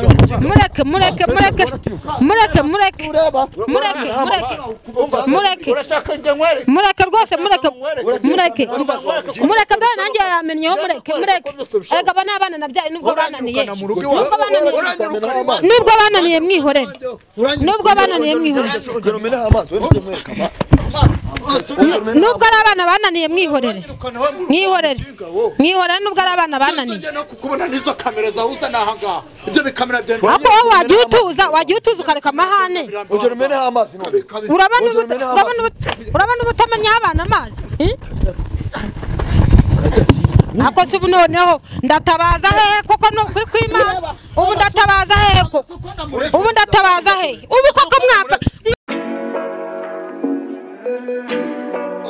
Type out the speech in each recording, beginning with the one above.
mureke mureke mureke mureke mureke mureke mureke urashaka njye nkwere mureke rwose mureke mureke mureke mbere nanjye yamenyeho mureke mureke erega aba ni abana nabyaye nubwo bananiye uranyirukana mu rugo iwawe Nubwo bananiye- uranyirukana amazi nubwo bananiye mwihorere nubwo bananiye mwihorere urugero umeneho amazi wenda ujye mwerekana nubwo ari abana bananiye mwihorere uranyirukana wowe mu rugo mwihorere umushinga, wowe. mwihorere nubwo ari abana bananiye Ujya no kukubona n'izo kamera zawe uzana ahangaha ibyo bikamera byenda ariko wowe wagiye utuza wagiye utuza ukareka amahane urugero umeneho amazi none Kabi. urabona Urugero ubut- umeneho urabona amazi. ubut- urabona ubutamenya abana amazi eh? ako si ubu noneho ndatabaza hehe koko ni ukuri kw'imana ubu ndatabaza hehe koko ubu ndatabaza hehe ubu koko mwapfa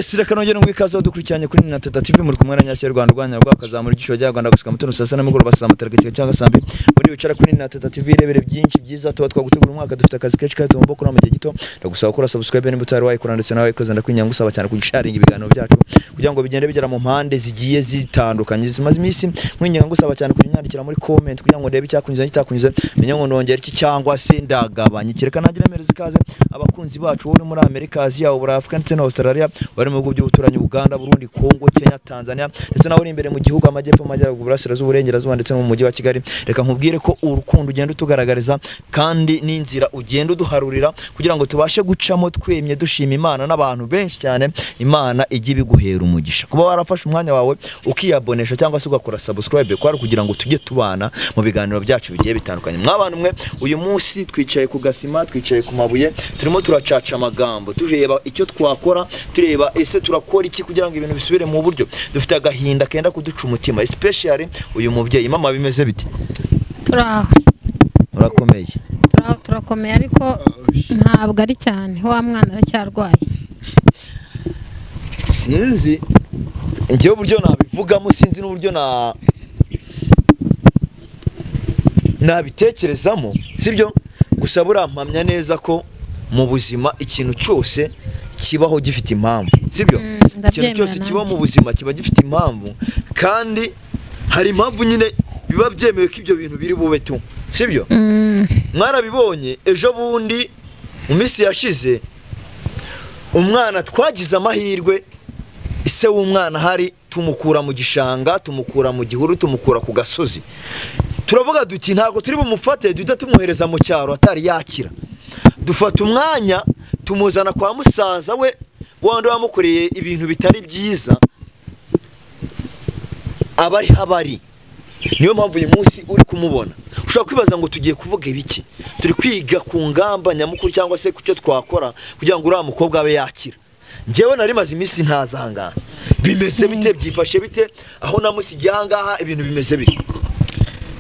sira kanongera ngo ikaze dukurikiranye kuri na tata tv muri kumwe na nyashya rwanda rwanda rwa kazamura igishoro cya rwanda gusuka mutoni saa sita n'umugoroba saa mataragatifu cyangwa saa mbiri muri wicara kuri na tata tv irebere byinshi byiza tuba twagutegura umwaka dufite akazi kenshi kandi tugomba gukora mu gihe gito ndagusaba gukora subscribe niba utari wayikora ndetse nawe wayikoze ndakwinginga gusaba cyane kugisharinga ibiganiro byacu kugira ngo bigende bigera mu mpande zigiye zitandukanye zimaze iminsi nkwinginga ngusaba cyane kujya unyandikira muri comment kugira ngo ndebe icyakunyuze n'ikitakunyuze menye ngo nongera iki cyangwa se ndagabanye kereka nagire mpereza ikaze abakunzi bacu wowe uri muri amerika aziya ubura afurika ndetse na australia bari mu bihugu by'ubuturanyi uganda burundi kongo kenya tanzania ndetse nawe uri imbere mu gihugu amajyepfo amajyaruguru burasirazuba uburengerazuba ndetse no mu mujyi wa kigali reka nkubwire ko urukundo ugenda utugaragariza kandi n'inzira ugenda uduharurira kugira ngo tubashe gucamo twemye dushima imana n'abantu benshi cyane imana ijya ibiguhera umugisha kuba warafashe umwanya wawe ukiyabonesha cyangwa se ugakora subscribe kwari kugira ngo tujye tubana mu biganiro byacu bigiye bitandukanye mwabana umwe uyu munsi twicaye ku gasima twicaye ku mabuye turimo turacaca amagambo tureba icyo twakora tureba ese turakora iki kugira ngo ibintu bisubire mu buryo dufite agahinda kenda kuduca umutima especially uyu mubyeyi mama bimeze bite turaho urakomeye turaho turakomeye ariko ntabwo ari cyane wa mwana aracyarwaye sinzi njyewe uburyo nabivugamo sinzi n'uburyo na nabitekerezamo sibyo gusa burampamya neza ko mu buzima ikintu cyose kibaho gifite impamvu sibyo Mm, ikintu ndabyemera cyose nanjye. kiba mu buzima kiba gifite impamvu kandi hari impamvu nyine biba byemewe ko ibyo bintu biri bube tu sibyo Mm, mwarabibonye ejo bundi mu minsi yashize umwana twagize amahirwe ise w'umwana hari tumukura mu gishanga tumukura mu gihuru tumukura ku gasozi turavuga duti ntabwo turi bumufate duhita tumwohereza mu cyaro atari yakira dufata umwanya tumuzana kwa musaza we wandi wamukoreye ibintu bitari byiza abari habari niyo mpamvu uyu munsi uri kumubona ushobora kwibaza ngo tugiye kuvuga ibiki turi kwiga ku ngamba nyamukuru cyangwa se ku cyo twakora kugira ngo uriya mukobwa abe yakira njyewe nari maze iminsi ntaza aha ngaha bimeze bite byifashe bite aho namusigiye aha ngaha ibintu bimeze bite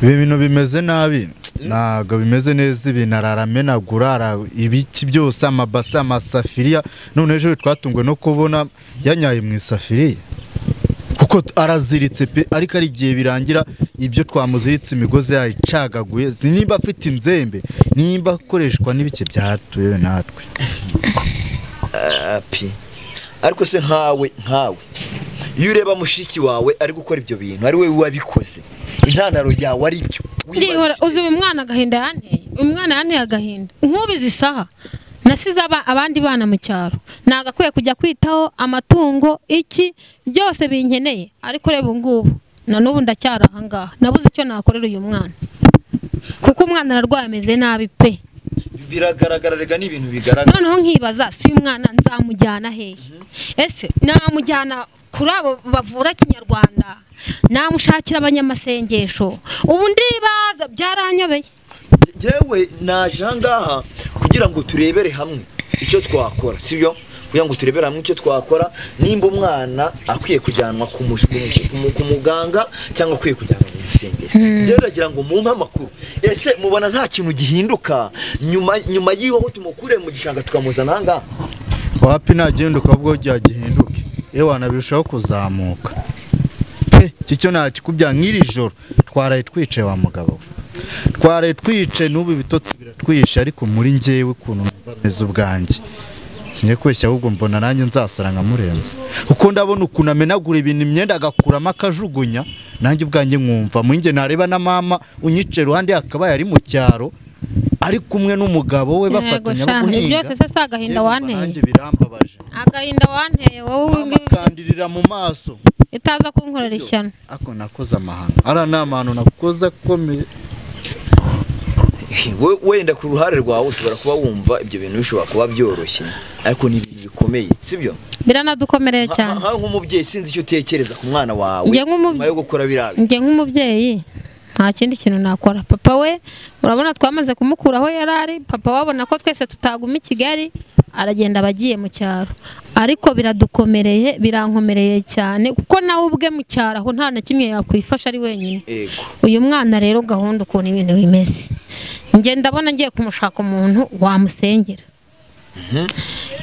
ibi bintu bimeze nabi ntabwo bimeze neza ibintu araramenagura ara- ibiki byose amabase amasafiriya none ejo twatunguwe no kubona yanyaye mu isafiriya kuko t- araziritse pe ariko ari igihe birangira ibyo twamuziritse imigozi yayicagaguye si nimba afite inzembe nimba akoreshwa n'ibike byatuwe natwe api ariko se nkawe nkawe iyo ureba mushiki wawe ari gukora ibyo bintu ari we wabikoze intandaro yawe ari byo ndihora uzi uyu mwana agahinda yanteye uyu mwana yanteye agahinda nk'ubizi isaha nasize aba- abandi bana mu cyaro ntabwo akwiye kujya kwitaho amatungo iki byose binkeneye ariko reba ubu ngubu na n'ubu ndacyari aha ngaha nabuze icyo nakorera uyu mwana kuko umwana ararwaye ameze nabi pe biragaragara rega ni ibintu bigaragara noneho nkibaza si uyu mwana nzamujyana hehe ese namujyana kuri abo bavura kinyarwanda namushakira abanyamasengesho ubu ndibaza byaranyobeye yewe naje aha ngaha kugira ngo turebere hamwe icyo twakora sibyo kugira ngo turebere hamwe icyo twakora nimba umwana akwiye kujyanwa ku mu- ku mu- ku muganga cyangwa akwiye kujyanwa mu rusengero byaragira ngo mumpe amakuru ese mubona nta kintu gihinduka nyuma nyuma y'aho tumukuriye mu gishanga tukamuzana aha ngaha wapi nagenda ukavuga ko gihinduke iyo wanabirushaho kuzamuka pe iki cyo ntakikubya nk'iri joro twaraye twicaye wa mugabo we twaraye twicaye n'ubu ibitotsi biratwishe ariko muri ngewe ukuntu numva ameze ubwanjye sinye kweshya ahubwo mbona nanjye nzasara nkamurenza kuko ndabona ukuntu amenagura ibintu imyenda agakuramo akajugunya nanjye ubwanjye nkumva mu nge nareba na mama unyica iruhande yakabaye ari mu cyaro ari kumwe n'umugabo we Yego bafatanya sha, no guhinga byose se si agahinda Yewe wanteye nanjye birambabaje agahinda wanteye wowe ngibi bamukandirira mu maso utaza kunkorera ishyano ako nakoze amahano ara ni amahano nakoze akomeye We- wenda ku ruhare rwawe ushobora kuba wumva ibyo bintu bishobora kuba byoroshye ariko ni ibintu bikomeye sibyo biranadukomereye cyane nka nk'umubyeyi sinzi icyo utekereza ku mwana wawe Njye nk'umubye- nyuma yo gukora biriya bintu. njye nk'umubyeyi nta kindi kintu nakora papa we urabona twamaze kumukura aho yari ari papa wabona ko twese tutaguma i kigali aragenda abagiye mu cyaro ariko biradukomereye birankomereye cyane kuko nawe ubwe mu cyaro aho nta na kimwe yakwifasha ari wenyine Yego. uyu mwana rero gahunda ukuntu ibintu bimeze njye ndabona ngiye kumushaka umuntu wamusengera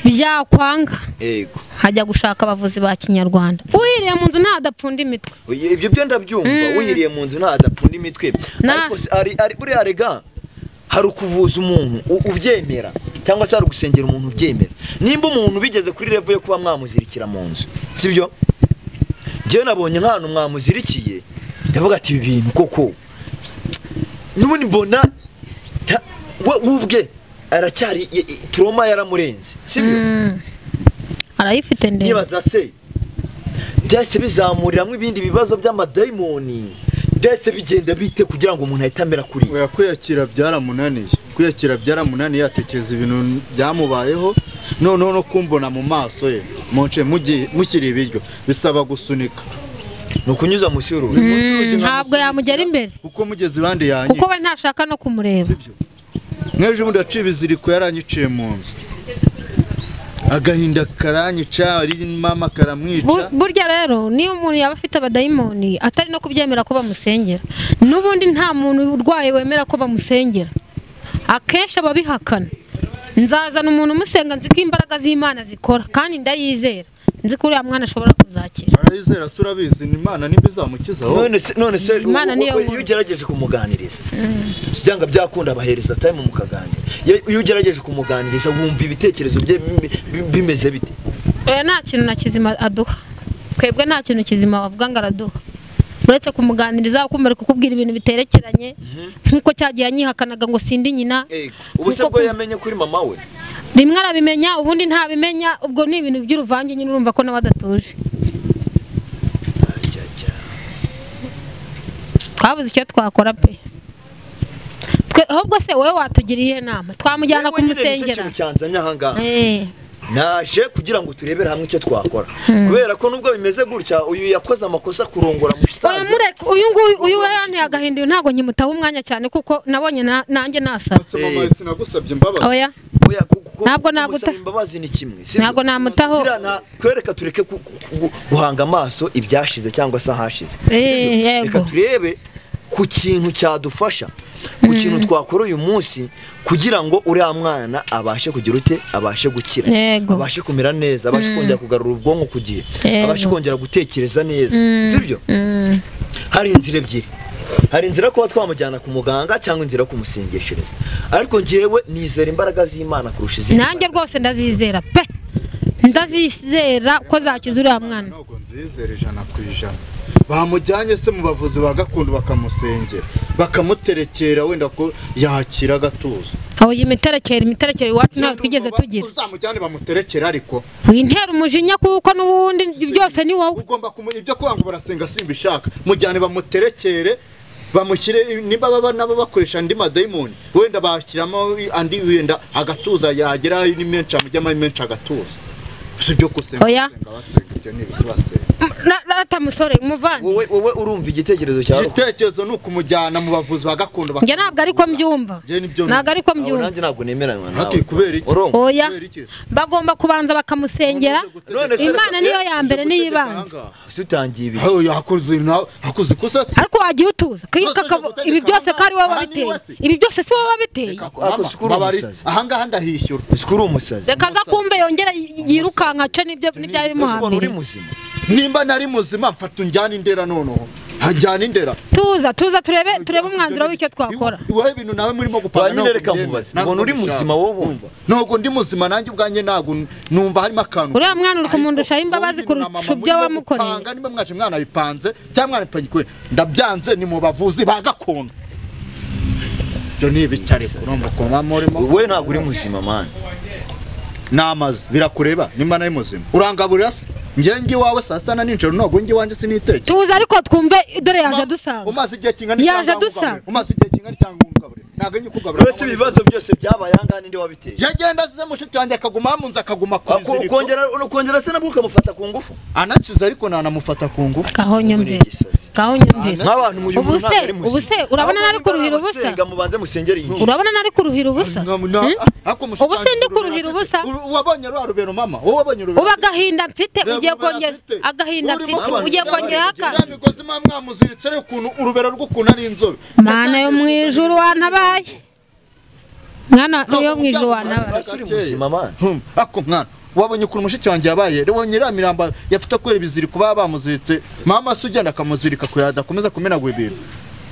byakwanga yego hajya gushaka abavuzi ba kinyarwanda uhiriye mu nzu ntadapfunda imitwe Oye, ibyo byo ndabyumva wihiriye mu nzu ntadapfunda imitwe Na- ariko si- ari- ari- buriya rega hari ukuvuza umuntu u- ubyemera cyangwa se hari ugusengera umuntu ubyemera nimba umuntu bigeze kuri revo yo kuba mwamuzirikira mu nzu sibyo njyewe nabonye nk'ahantu mwamuzirikiye ndavuga ati ibi bintu koko n'ubundi mbona nta- we we ubwe aracyari i- i- turoma yaramurenze sibyo arayifite ndende nibaza se byahise bizamuriramo ibindi bibazo by'amadayimoni byahise bigenda bite kugira ngo umuntu ahite amera kuri oya kwiyakira byaramunaniye kwiyakira byaramunaniye atekereza ibintu byamubayeho noneho no kumbona mu maso ye munce mushyira ibiryo bisaba gusunika ni ukunyuza munsi y'uruhu Buri munsi ujya ntabwo nkamusunikira, yamugera imbere kuko mugeze ibandi yanjye kuko we ntashaka no kumureba nk'ejo bundi yaciye ibiziriko yaranyiciye mu nzu agahinda karanyica ari mama Bu- karamwica burya rero niyo umuntu yaba afite abadayimoni atari no kubyemera ko bamusengera n'ubundi nta muntu urwaye wemera ko bamusengera akenshi aba abihakana nzazana umuntu umusenga nzi ko imbaraga z'imana zikora kandi ndayizera nzi ko uriya mwana ashobora kuzakira arayizera se urabizi ni imana nimba izamukiza aho none se none se Imana niyo u- u- nkuru. iyo ugerageje kumuganiriza byanga byakunda abahereza time mukaganira Iyo- iyo ugerageje kumuganiriza wumva ibitekerezo bye bime- bi- bimeze bite oya nta kintu na kizima aduha twebwe nta kintu kizima wavuga ngo araduha uretse kumuganiriza ukumva ari kukubwira ibintu biterekeranye nk'uko cyagiye anyihakanaga ngo sindi nyina Yego. ubu se Kuko bwo ku- yamenye kuri mama we rimwe arabimenya ubundi ntabimenya ubwo ni ibintu by'uruvange nyine urumva ko nawe adatuje Ajya, ajya. twabuze icyo twakora pe twe ahubwo se wowe watugiriye inama twamujyana Yewe nyine nicyo kumusengera kintu cyanzanye ahangaha Eh, naje kugira ngo turebere hamwe icyo twakora kubera ko nubwo bimeze gutya uyu yakoze amakosa kurongora oya musaza mureke uyu nguyu uyu we yanteye agahinda uyu ntabwo nkimutaba umwanya cyane kuko nabonye na- nanjye nasara Se mama sinagusabye imbabazi oya oya kuko Ntabwo kumusaba naguta- imbabazi ni kimwe sibyo? ntabwo namutaho Biriya nta- kwereka tureke ku- ku- ku- guhanga amaso ibyashize cyangwa se ahashize Eh, Sibyo? yego. reka turebe ku kintu cyadufasha ku kintu twakora uyu munsi kugira ngo uriya mwana abashe kugira ute abashe gukira Yego. abashe kumera neza abashe kongera kugarura ubwonko ku gihe Yego. abashe kongera gutekereza neza sibyo Mm. hari inzira ebyiri hari inzira yo kuba twamujyana ku muganga cyangwa inzira yo kumusengeshereza ariko njyewe nizera imbaraga z'imana kurusha izindi nanjye mbaraga. rwose ndazizera pe ndazizera ko zakiza uriya mwana ntabwo nzizera ijana ku ijana bamujyanye se mu bavuzi ba gakondo bakamusengera bakamuterekera wenda ko yakira agatuza aho iyi miterekero imiterekero iwacu ntabwo twigeze tugira uzamujyane bamuterekera ariko wintera umujinya kuko n'ubundi byose ni wowe ugomba kumu ibyo kuvuga ngo barasenga simbishaka mujyane bamuterekere bamushyire niba baba nabo bakoresha andi madayimoni wenda bashyiramo andi wenda agatuza yagera ni menshi amujyamo ari menshi agatuza si ibyo gusenga Oya. basenga, basenga ibyo ni ibiki basenga Na- rata musore muvandi wowe wowe urumva igitekerezo cyawe igitekerezo ni ukumujyana mu bavuzi ba gakondo njye ntabwo ariko mbyumva Njye nibyo ntabwo ariko Aho mbyumva nanjye ntabwo nemeranywa nawe Hati, kubera iki? urongo oya kubera iki? bagomba kubanza bakamusengera None se- imana niyo ya mbere niyo ibanza ibanza si utangiye ibi hakuze nawe hakuze ikosa ariko wagiye utuza kwibuka Nonese akabo- ushaka ibi byose ko ari wowe aha ni wabiteye iwasi. ibi byose si wowe wabiteye ako si kuri umusazi ahangaha ndahishyura si kuri umusazi reka aza kumve yongera yirukanka ce nibyo n'ibyari Ese ubona uri bimuhambiriye muzima nimba nari muzima mfata unjyana indera noneho hajyana indera tuza tuza turebe turebe umwanzuro w'icyo twakora wowe ibintu nawe murimo gupanga Wanyine reka nkubaze, ubona uri muzima wowe wumva? ntabwo ndi muzima nanjye ubwanjye ntabwo n- numva harimo akantu uriya mwana uri Ariko kumundushaho imbabazi wowe ibintu na kurusha mama ibyo murimo wamukoreye gupanga, niba mwaje mwanabipanze cyangwa mwanapangikuye ndabyanze ni mu bavuzi ba gakondo ibyo ni ibice ariko urumva ukuntu baba murimo wowe ntabwo uri muzima mani namaze birakureba nimba nari muzima urangaburira se ngenge iwawe saa sita na nijoro ntabwo njye iwanjye sinitekera tuza ariko twumve dore yaje adusanga umaze igihe kingana Yaje cyangwa adusanga. umugaburira. umaze igihe kingana cyangwa umugaburira ntabwo njye ukugaburira uretse ibibazo byose byabaye ahangaha ninde wabiteye yagenda azize mushiki wanjye akaguma hamunze akaguma ku Ako- iziriko ukongera ukongera se nabwo ukamufata ku ngufu anakize ariko nanamufata ku ngufu kaho nyumvira kaho nyumvira nk'abantu mu Ubu se- ubu se urabona nari kuruhira ubusa? senga mubanze musengere iyi ngiyi. urabona nari kuruhira ubusa Hmm? ubu se ndi kuruhira ubusa wabonye rwa rubero mama wowe wabonye rubero uba agahinda mfite Reba ugiye urubero kongera afite. agahinda Urimo mfite kubona ugiye urubero kongera afite. haka Uriya migozi mwa mwamuziritse ariko ukuntu urubero rw'ukuntu ari inzobe mana yo mu ijuru wantabaye mwana yo mu ijuru wantabaye Ese uri muzima mani Hmm, ako mwana wabonye ukuntu mushiki wanjye yabaye rero wabonye iriya mirambo yafite kubera ibiziriko baba bamuziritse mama se ugenda akamuzirika kugira ngo adakomeza kumenagura ibintu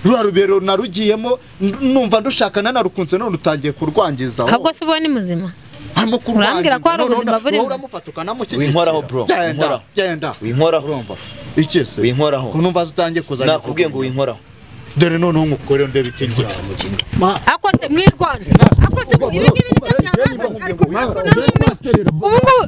ruriya rubero narugiyemo n- numva ndushaka nanarukunze none utangiye kurwangiza wowe. ahubwo se ubu ni muzima harimo kurwangiza Urambwira ko hari none ubuzima una- burimo. wowe uramufata ukanamukikira Winkoraho, bro, genda winkoraho. genda winkoraho urumva iki se Winkoraho. ko numva utangiye kuzana nakubwiye ngo winkoraho dore noneho nkukore ndebe ikingira ma ako se mwirwanda ako se ubu ibi ngibi nibyo byanangaza ariko ntabwo namwe ubu ngubu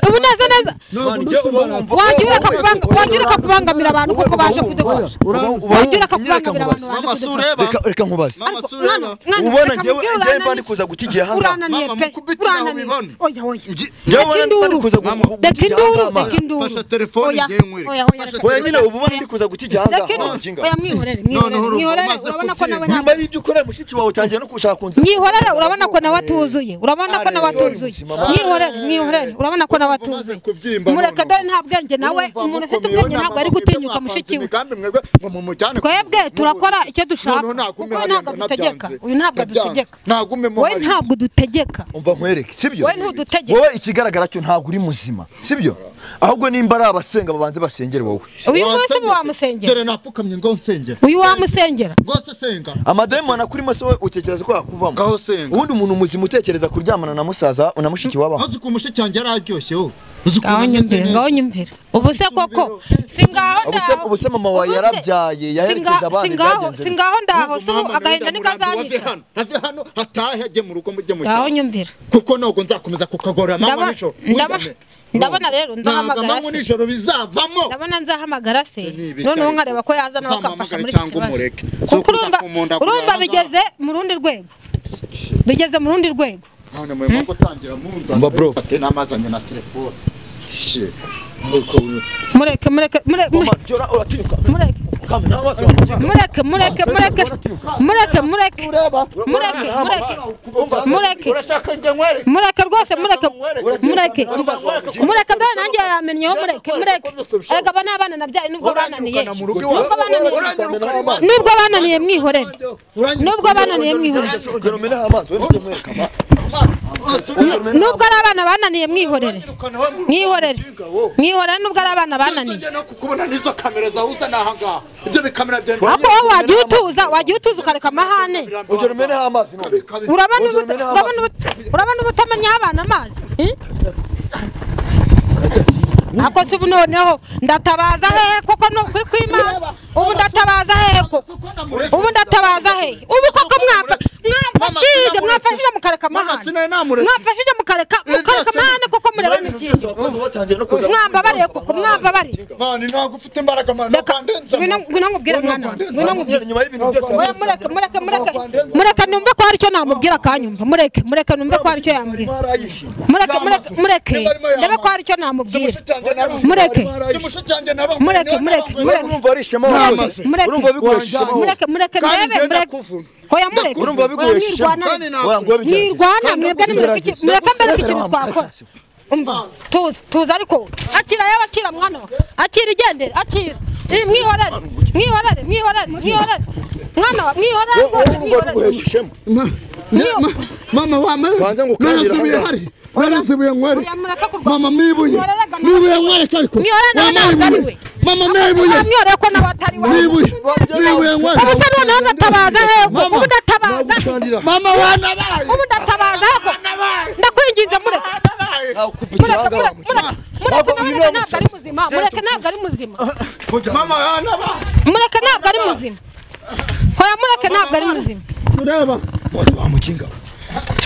ubu neza neza Mani, jya uba wumva- wagira ukakubanga- wagira ukakubangamira abantu kuko baje kudukoresha uba wumva- wagira nyereka ukakubangamira abantu baje nkubaze. mama kudufasha sureba Reka- reka nkubaze mama Ariko sureba mwana- mwana, ubona reka njyewe mubwire njyewe urananiye. mba ndikuza guta igihe ahangaha urananiye Mama, pe mukubitire aho urananiye bibona. oya oya Ngi- Njyewe ubona Deka induru. ndi kuza guta igihe Deka induru ahangaha deka induru Fasha telefone Oya, igiye nkwereka. oya, oya, Fasha reka- oya nyine uba ubona ndi kuza guta Deka igihe ahangaha induru. mujinga oya mwihorere Noneho mwihorere urumva mwihorere umaze urabona ko nawe kubwirwa. ntabwo nyuma y'ibyo ukora mushiki wawe utangiye no gushaka kunza mwihorere urabona ko nawe atuzuye urabona ko nawe Ari, atuzuye muzima, mama. mwihorere mwihorere urabona ko nawe Urumva umaze atuzuye kubyimba mureke noneho. dore nta bwenge nawe Urumva umuntu ufite mukomeye, ubwenge nta ntabwo ari mpamvu gutinyuka mwebwe mushiki we mwapanze imigambi mwebwe ngo mumujyane twebwe kumuvuza. turakora Mubuze. icyo dushaka Noneho kuko nagume we hariya ntabwo ngo adutegeka nabyanze. uyu ntabwo Nabyanze. adutegeka Nagume mu we hariya. ntabwo dutegeka umva nkwereke sibyo Wowe ntudutegeke. wowe ikigaragara cyo ntabwo uri muzima sibyo ahubwo nimba ari abasenga babanze basengere wowe uyu munsi Wansengera. wamusengera Dore napfukamye ngo nsengera uyu wamusengera rwose senga amadayimoni akurimo se wowe utekereza ko yakuvamo Ngaho senga. ubundi umuntu muzima utekereza kuryamana na musaza na mushiki wabaho uzi ukuntu mushiki wanjye yari aryoshyeho uzi ngaho nyumvira ngaho nyumvira ubu se koko si ngaho Ubu se- ndaho ubu se mama wawe Ubu se- yarabyaye, yaherekeje si nga- abana, si ngaho byagenze si bite? ngaho ndaho si ubu agahinda ntikazanyica ave hano hatahe ajye mu rugo mujye mu ngaho cyaro nyumvira kuko ntabwo nzakomeza kukagorora manywa Ndabona- nijoro ndabona- Wigane. ndabona rero Ntabwo nzahamagara amanywa se. nijoro bizavamo ndabona nzahamagara se Nibi, noneho cyari- nkareba ko yaza nawe akamfasha uzamuhamagare muri iki cyangwa kibazo umureke. kuko Zo urumva kuzakumunda urumva kurangaza. bigeze mu rundi rwego bigeze mu rundi rwego none mu ngo tangira munza Mba bro. ate namazanye na telefone Shit. Nuko ubu- mureke mureke mure- Mama, jya ura- uratinyuka mureke kama nta maso wamukinga mureke mureke mureke mureke mureke mureke mureke mureke urashaka njye nkwere mureke rwose mureke mureke mureke dore nanjye yamenyeho mureke mureke erega aba ni abana nabyaye nubwo bananiye uranyirukana mu rugo nubwo iwawe bananiye uranyirukana iwawe nubwo bananiye mwihorere nubwo bananiye mwihorere ugera umeneho amazi wenda ujye umwereka amazi nubwo ari abana bananiye mwihorere uranyirukana iwawe mu rugo mwihorere umushinga, wowe. mwihorere nubwo ari abana bananiye Nzajya no kukubona n'izo kamera zahuza n'ahangaha ibyo bikamera byanjye ahubwo wowe wagiye utuza wagiye utuza ukareka amahane ugera umeneho amazi none urabona ubuta- urabona ubuta- urabona ubutamenya abana amazi eh? ako si ubu noneho ndatabaza hehe kuko ni ukuri kw'imana ubu ndatabaza hehe koko ubu ndatabaza hehe ubu koko mwapfa mwamfashije mwafashije mukareka amahane mwafashije mukareka mukareka amahane kuko murebana ikintu mwambabariye koko mwambabariye mani ntabwo ufite imbaraga mani reka ngwino ngwino nkubwire mwana we, ngwino nkubwire nyuma y'ibintu byose Oya, mureke mureke mureke mureke numve ko hari icyo namubwira akanyumva mureke mureke numve ko hari icyo yambwira mureke mureke mureke ndebe ko hari icyo namubwira mureke mureke mureke mureke urumva ari ishema mureke wawe urumva bigoye ishema wowe mureke mureke mureke Kandi ndebe njye mureke ndakuvuna. oya mureke urumva bigoye ishema mwirwana Wanga wabigerageza. mwirwana mwebwe Kandi nimureke iki- mureke ndakugerageza. mbere ko Ndagusiga ikintu nawe twakora umva tuza tuza ariko akira yewe akira mwana we akira igendere akira Eh, mwihorere mwihorere mwihorere mwihorere mwana wa mwihorere rwose urumva mwihorere bigoye ishema mama wamaye Banza ngo ukarabira narazibuye hano. hari narazibuye nkwere Oya, mureke kurwana. mama mwibuye Mworere gana. mwibuye nkwereke ariko Mwihorere nawe Wamaye ntabwo ari ibuye. we. mama mwibuye mwihorere ko nawe atari wawe mwibuye mwibuye ubu se nkwereke noneho ndatabaza hego Mama. ubu ndatabaza mama wanabaye ubu ndatabaza hego ndakwinginze mureke wanabaye nakupitira mureke ahangaha mureke wamukinga mureke Wava- uyu mureke niwe ntabwo ari muzima mureke ntabwo ari muzima mama wanabaye mureke ntabwo ari muzima hoya mureke ntabwo ari muzima ureba wari wamukinga we.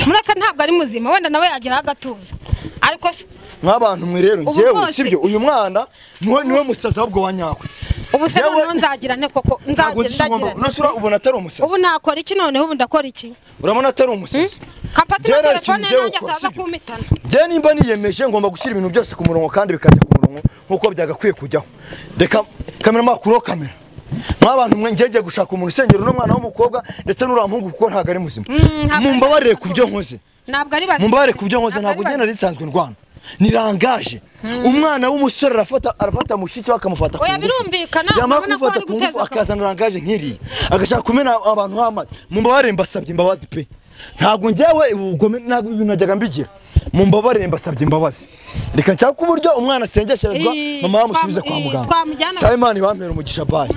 mureke ntabwo ari muzima wenda nawe yageraho agatuza ariko se nk'abantu mwe rero Ubu njyewe rwose- sibyo uyu mwana niwe niwe musaza w'ubwo wa nyakwe ubu se Njyewe- noneho nzagira nte koko ntabwo nzagira nzisoma ndagira unasura ubona atari nte? umusaza ubu nakora iki noneho ubu ndakora iki urabona atari umusaza kapatima Byaraye telefone ikintu ugiye nanjye gukora, ataza sibyo? kumitana njyewe nimba niyemeje ngomba gushyira ibintu byose ku murongo kandi bikajya ku murongo nk'uko byagakwiye kujyaho reka kamera makuru kamera nk'abantu mwe njyewe ngiye gushaka umuntu usengera uno mwana w'umukobwa ndetse n'uriya muhungu kuko ntabwo ari muzima ntabwo ari mumbabarire muzima. ku byo nkoze ntabwo ari bazima mumbarare ku byo nkoze ari ntabwo ugenda risanzwe ndwana nirangaje umwana w'umusore arafata arafata mushiki we akamufata Oya, birumvikana, yamara urabona ko kumufata ari ku ngufu guteza akavuyo. akazana rangaje nk'iriya agashaka kumena abantu hamaze mumbabare mbasabye imbabazi pe ntabwo njyewe ubugome ntabwo ibi bintu najyaga mbigira mumbabare mbasabye imbabazi reka nshaka uburyo umwana asengesherezwa Ii, mama yamusubize twam- kwa ii, muganga twamujyana- sayimani wampera umugisha bayi